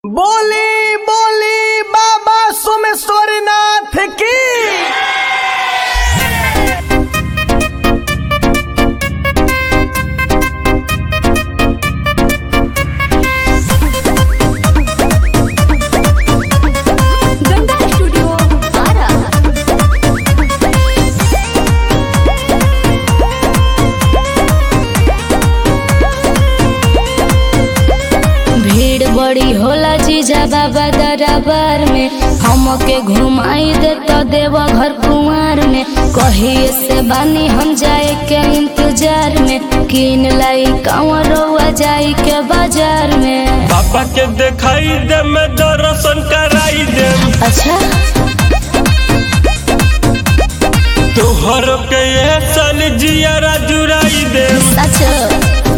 बोली बोली बाबा सोमेश्वरनाथ की गंगा स्टूडियो आरा भीड़ बड़ी होला जीजा बाबा दरबार में हमके घुमाई दे तो देव घर कुंवर में कहिए से बानी हम जाए के इंतजार में किन लाई कंवरवा जाई के बाजार में पापा के दिखाई दे मैं दर्शन कराई दे अच्छा तोहर के ये सन जियारा जुराई दे सच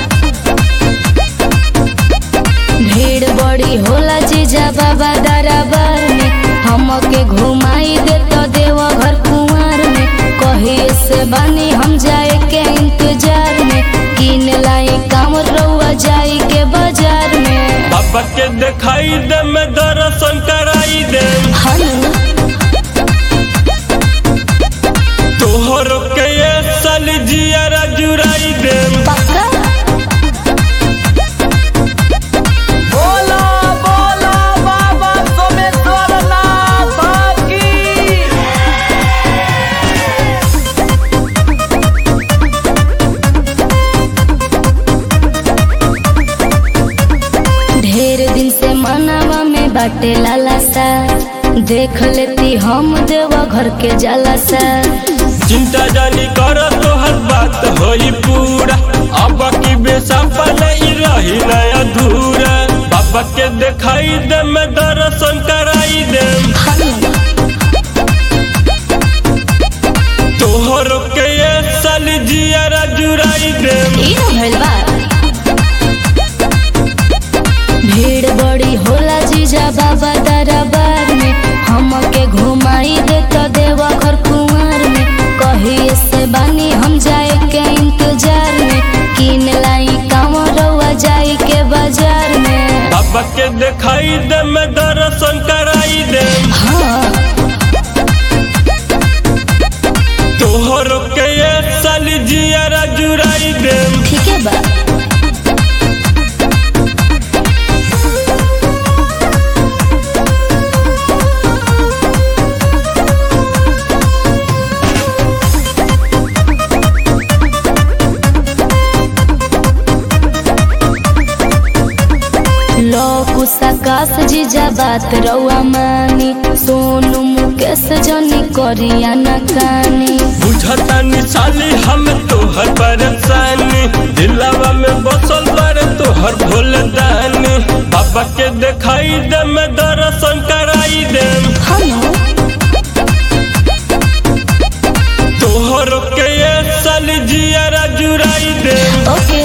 भीड़ बड़ी होला जीजा बाबा दरबार में हमके घुमाई दे तो देव घर कुंवर में कहिए से बानी हम जाए के इंतजार में किन लाई काम रउआ जाई के बाजार में पापा के दिखाई दे मैं दर्शन कराई दे हनु तोहर के ये सन जियारा जुराई दे पक्का बोला बोला बाबा सोमेश्वरनाथ की ढेर दिन से मनावा में बाटे लाला सा देख लेती हम देवा घर के जाला सा चिंता जानी कर तोहर बात होई पूरा अब की बेसापा नहीं रही ना अधूरा पापा के दिखाई दे मैं दर्शन कराई दे तोहर के ये सन जियारा जुराई दे ई न भइल बा भीड़ बड़ी होला जीजा बाबा दरबार में हमके घुमाई दे तो देवा घर कुंवर में कहिए से बानी हम जाए के इंतजार में किन लाई कांवरवा जाई के बाजार में पापा के दिखाई दे मैं दर्शन कराई दे हाँ तोहर के ये सन जियारा जुराई दे ठीक है बा लोकुसा कास जीजा बात रउआ मानी सोनू मुकेश जनी करिया न कानी बुझता निशाली हम तोहर परेशानी दिलावा में बसल बारे तोहर भोल दानी पापा के दिखाई दे मैं दर्शन कराई दे हनो तोहर के ये सन जियारा जुराई दे ओके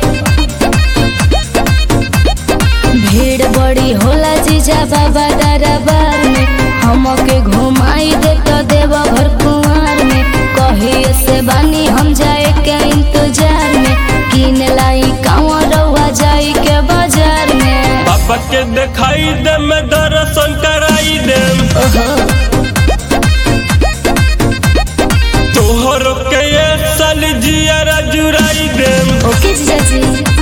भीड़ बड़ी होला जीजा बाबा दरबार में हमके घुमाई दे तो देव घर कुंवर में कहिए से बानी हम जाए के इंतजार में किन लाई कांवरवा जाई के बाजार में पापा के दिखाई दे मैं दर्शन कराई दे ओहो तोहर के ये सन जियारा जुराई दे ओके जीजा जी